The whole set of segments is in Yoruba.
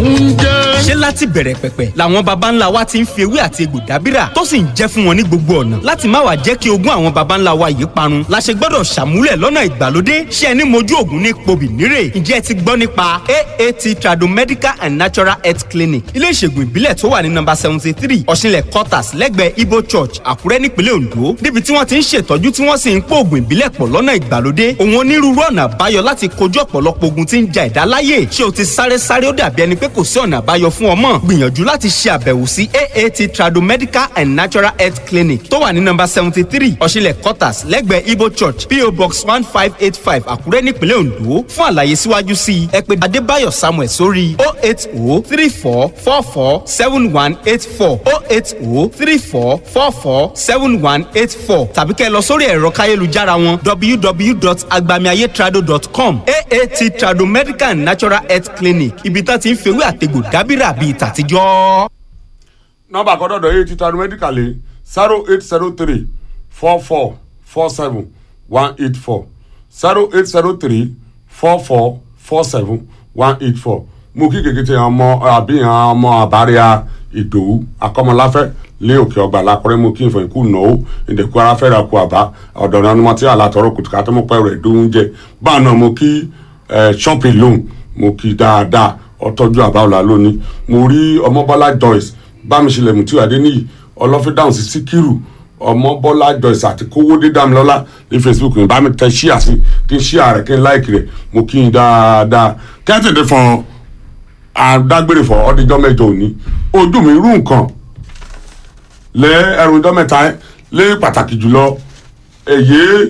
ń jẹ́. ṣé láti bẹ̀rẹ̀ pẹ̀pẹ̀ làwọn baba ńlá wa ti ń fi ewé àti egbò dábìrà tó sì ń jẹ́ fún wọn ní gbogbo ọ̀nà láti má wàá jẹ́ kí ogún àwọn baba ńlá wa yìí parun la ṣe gbọ́dọ̀ ṣàmúlẹ̀ lọ́nà ìgbàlódé ṣé ẹni mojú ògùn ní pobì nírè ǹjẹ́ ẹ ti gbọ́ nípa aat tradomedical and natural health clinic ilé ìṣègùn ìbílẹ̀ tó wà ní nọ́mbà seventy three ọ̀ṣinlẹ̀ quarters lẹ́gbẹ̀ẹ́ ibo church àkúrẹ́ nípínlẹ̀ ondo níbi tí wọ́n ti ń ṣètọ́jú tí wọ́n sì ń pò ògùn ìbílẹ̀ pọ̀ lọ́nà ìgbàlódé òun onírúurú ọ̀nà àbáyọ láti kojú ọ̀pọ̀lọpọ̀ ogun tí ń ja ẹ̀dá láyè ṣé o ti sáré sáré ó dàbí ẹni pé kò sí ọ̀nà àbáyọ fún ọmọ gbìyànjú láti ṣe àbẹ̀wò sí aat tradomedical and natural health clinic tó wà ní nọ́mbà seventy three ọ̀ṣinlẹ̀ quarters lẹ́gbẹ̀ẹ́ ibo church po box one five eight five àkúrẹ́ nípínlẹ̀ ondo fún àlàyé síwájú sí i ẹ pè adébáyọ̀ samuel sórí o eight o three four four four seven one eight four o eight o three four four four seven one eight four tàbí kẹ́ ẹ lọ sórí ẹ̀rọ káyélujára wọn www.agbamiayetrado.com aat trado medical and natural health clinic ibi tá ti ń fewé àtegbò dábìrà bíi tàtijọ́. nọ́mbà àkọ́dọ̀dọ̀ yìí ti tanu mẹ́díkàlì zero eight zero three four four four seven one eight four zero eight zero three four four four seven one eight four mú kí kékeré ọmọ àbíyàn ọmọ àbáríà ìdòwú akọmọláfẹ́ lé òkè ọgbà lákùrẹ́ mú kí n fọyín kú náwó ìdẹ̀kú ara fẹ́ra kú àbá ọ̀dọ̀ náà ni mo ti àlàtọ̀rọ̀ kùtùkà tó mọ̀ pẹ́ rẹ̀ dùn jẹ báà náà mo kí ṣọ́ọ̀pì lóhùn mo kí dáadáa ọtọ́jú àbáwọlá lónìí mo rí ọmọbọ́lá joyce bámiṣẹlẹ̀ mùtí adéníyì ọlọ́fídáhùn sí síkírù ọmọbọ́lá joyce àti kówódé dámilọ́lá ní facebook ní bá mi tẹ ṣíà sí kí n ṣíà rẹ̀ kí n láìkì rẹ̀ mo kí n dáadáa kẹ́tẹ̀dẹ̀ fún adágbére fún ọdíjọ́ mẹ́jọ òní ojú mi rú nǹkan lé ẹrù ọjọ́ mẹ́ta lé pàtàkì jùlọ èyí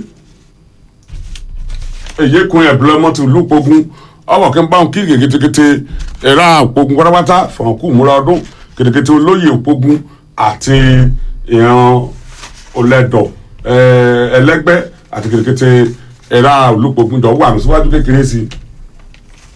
èyí kun ẹ̀bùrọ̀ mọ́tò lùpọ̀gùn ọwọ́ kí n bá wọn kí kèkétékété ẹ̀rọ àpògùn pátápátá fọ̀n kú múra ọdún kètékété olóyè òpógùn àti ìran olẹ́dọ̀ ẹlẹ́gbẹ́ àti kètékété ẹ̀rọ olùpọ̀gùn jọ wà mí síwájú kékeré sí i.